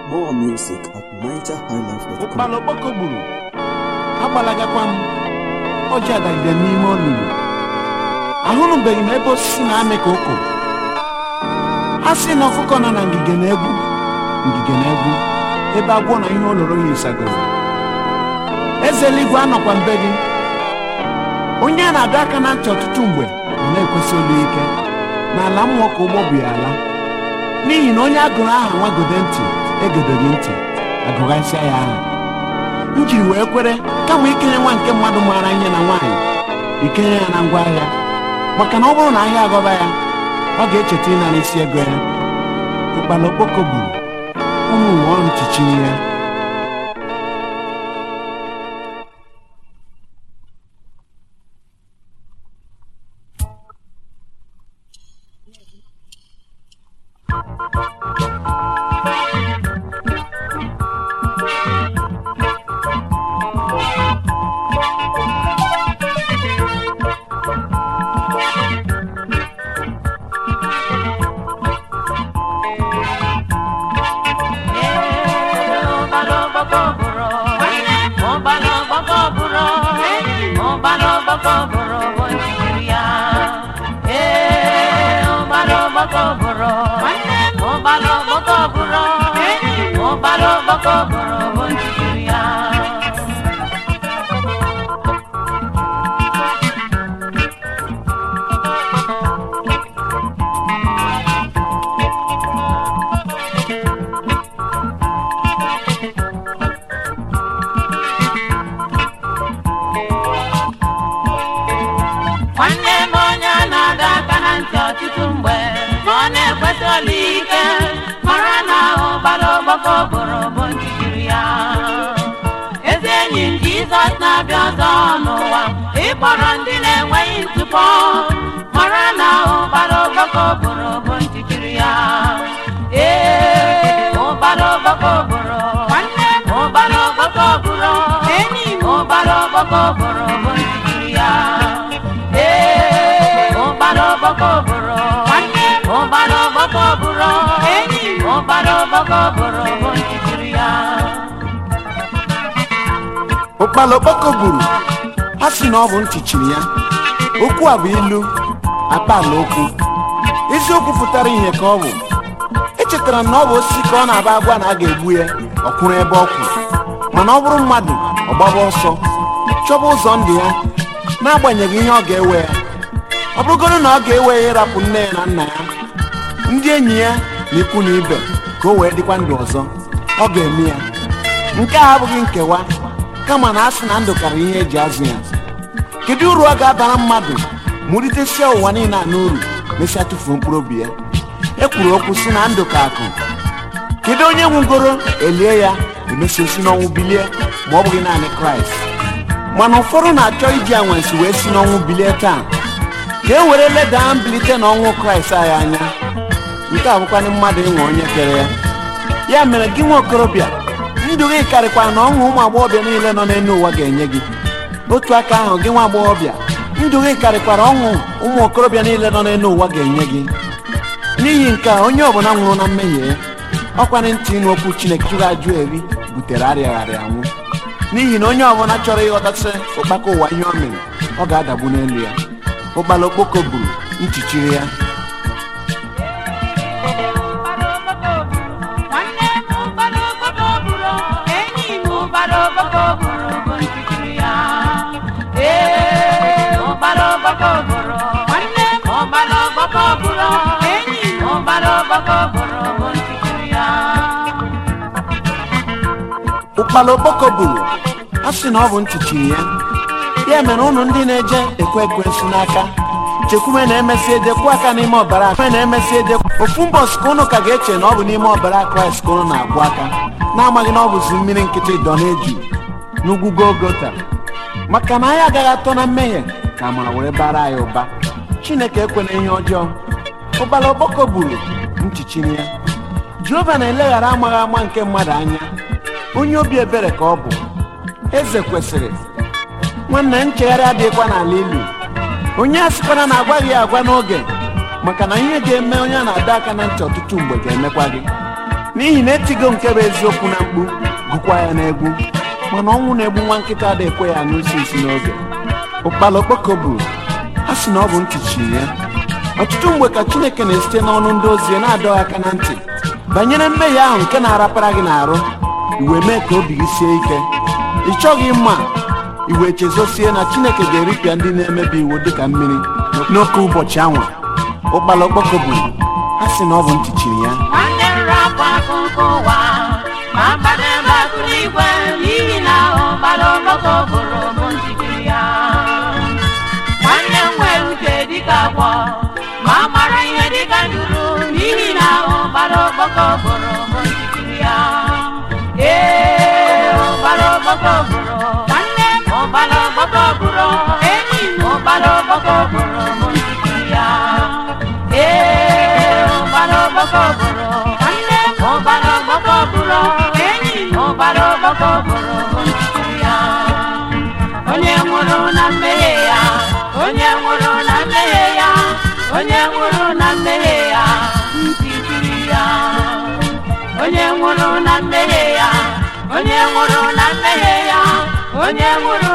More music at nigerhighlife.com. ụkpala okpoko gburu agbalagakwa m ọjị adagide n'ime olulu ahụnụbeghị m ebe osisi na-amị ka ụkụ a sị na ọkụkọ nọ na ngige na-egwu ngige na-egwu ebe agwọ na ihe oloro ya ịsagoro eze eluigwe anọkwa mbe gị onye a na-adọ aka na ntị ọtụtụ mgbe ọ na-ekwesị olu ike n'ala mmụọ ka ụgbọ bụ ya ala n'ihi na onye agụrụ aha nwagode ntị egedeghị ntị agụghasịa ya aha m jiri wee kwere kama ikenye nwa nke mmadụ maara ihe na nwaanyị ikenye ya na ngwa ahịa maka na ọ bụrụ na ahịa agọba ya ọ ga-echeta ịnara isi ego ya ụkpana okpoko gburu ụmụ ụwa ọrụ chichiri ya nwanne m onye a na-adọ aka na ntị ọtụtụ mgbe ma ọ na-ekwesị olu ike mara na ụbara ọgbakọ bụrụ bụ nchikiri ya ezi enyi m jizọs na-abịa ọzọ n'ụwa ịkpọrọ ndị na-enweghị ntụpọ mara na ụbara ọgbakọ bụrụ bụ nchikiri ya ee ụbara ọgbakọ bụrụ nwanne m ụbara ọgbakọ bụrụ enyi m ụbara ọgbakọ bụrụ bụ nchikiri ya ee ụbara ọgbakọ bụrụ nwanne m ụbara ọgbakọ bụrụ enyi m ụbara ọgbakọ bụrụ bụ nchikiri ya ụkpala okpoko gburu a sị na ọ bụ ntị chiri ya okwu a bụ ilu akpala okwu eziokwu pụtara ihe ka ọ bụ echetara m na ọ bụ osisi ka ọ na-aba agwa na a ga-egbu ya ọ kwụrụ ebe ọ kwụ mana ọ bụrụ mmadụ ọ gbaba ọsọ chọba ụzọ ndụ ya n'agbanyeghị ihe ọ ga-ewe ya ọ bụrụgoro na ọ ga-ewe ya ịrapụ nne ya na nna ya ndị enyi ya na ikwu na ibe ka o wee dịkwa ndụ ọzọ ọ ga-eme ya nke a abụghị nkewa kama na a sị na ndụ karịrị ihe eji azụ ya kedu uru ọ ga-abara mmadụ mụritesia ụwa niile a n'uru mesịa tụfuo mkpụrụ obi ya e kwuru okwu si na ndụ ka akụ kedu onye nwugoro elie ya emesịa si n'ọnwụ bilie ma ọ bụghị naanị kraịst mana ụfọdụ na-achọ iji anwansi wee si n'ọnwụ bilie taa ka e were leda mbilite n'ọnwụ kraịst anyị anya nke a bụkwanị mmadụ ịnwe onye kere ya ya mere gị nwa okorobịa ndụ gị karịkwara na ọṅụ ụmụ agbọghọbịa niile nọ n'elu ụwa ga-enye gị otu aka ahụ gị nwa agbọghọbịa ndụ gị karịkwara ọṅụ ụmụ okorobịa niile nọ n'elu ụwa ga-enye gị n'ihi nke a onye ọbụla nwụrụ na mmehie ya ọkwanị ntị ịnụ okwu chineke jụrụ ajụ eri butere arịagharị anwụ n'ihi na onye ọbụla chọrọ ịghọtasị ụkpaka ụwa ihe o mere ọ ga-adagbu n'elu ya ụkpala okpoko gburu nchichiri ya nwanne m ụbara ọgbakọ bụrụ enyi m ụbara ọgbakọ bụrụ bụ nchikiri ya ee ụbara ọgbakọ bụrụ nwanne m ụbara ọgbakọ bụrụ enyi m ụbara ọgbakọ bụrụ bụ nchikiri ya ụkpala okpoko gburu a sị na ọ bụ ntị chiri ya ya mere ụnụ ndị na-eje ekwe ekwensu n'aka chekwume na-emesi edekwu aka n'ime ọbara chekwume na-emesi edekwu ofu mbọsị ka ụnụ ka ga-eche na ọ bụ n'ime ọbara kraịst ka ụnụ na-akwụ aka na-amaghị na ọ bụzi mmiri nkịtị dọ na-eju n'ugwu golgota maka na anyị agaghị atọ na mmehie ka amara were bara anyị ụba chineke ekwena ihe ọjọọ ụkpala okpoko gburu nchichiri ya jehova na-eleghara amaghị ama nke mmadụ anya onye obi ebere ka ọ bụ eze kwesịrị nwanne nchegharị adịghịkwa n'ala ilu onye a sịkwara na agwaghị ya agwa n'oge maka na ihe ga-eme onye a na-adọ aka na ntị ọtụtụ mgbe ga-emekwa gị n'ihi na etigo nke bụ eziokwu na mkpu gụkwa ya n'egwu mana ọnwụ na-egbu nwa nkịta dị ekwe ya n'usi isi n'oge ụkpala okpoko buru a sị na ọ bụ ntị chiri ya ọtụtụ mgbe ka chineke na-esite n'ọnụ ndị ozi ya na-adọ aka na ntị banyere mmehie ahụ nke na-arapara gị n'arụ iwe mee ka obi gị sie ike ị chọghị mma iwe chezosie na chineke ga-eripịa ndị na-emebi iwu dịka mmiri n'oke ụbọchị anwa ụkpala okpoko buru a sị na ọ bụ ntị chiri ya nwanne m rapụ akụkọ ụwa ma gbadebe akụ n'igwe n'ihi na ụgbala ọgbakọ bụrụ bụ njikiri ya nwanne m nwere uche dịka agwọ ma mara ihe dịka nduru n'ihi na ụgbala ọgbakọ bụrụ bụ njikiri ya ee ụgbala ọgbakọ bụrụ nwanne m ụgbala ọgbakọ bụrụ enyi m ụgbala ọgbakọ bụrụ bụ njikiri ya ee ụgbala ọgbakọ bụrụ nwanne m ụgbala ọgbakọ bụrụ enyi m ụgbala ọgbakọ bụrụ bụ njikiri ya onye nwụrụ na mmehie ya onye nwụrụ na mmehie ya onye nwụrụ na mmehie ya njikiri ya onye nwụrụ na mmehie ya onye nwụrụ na mmehie ya onye nwụrụ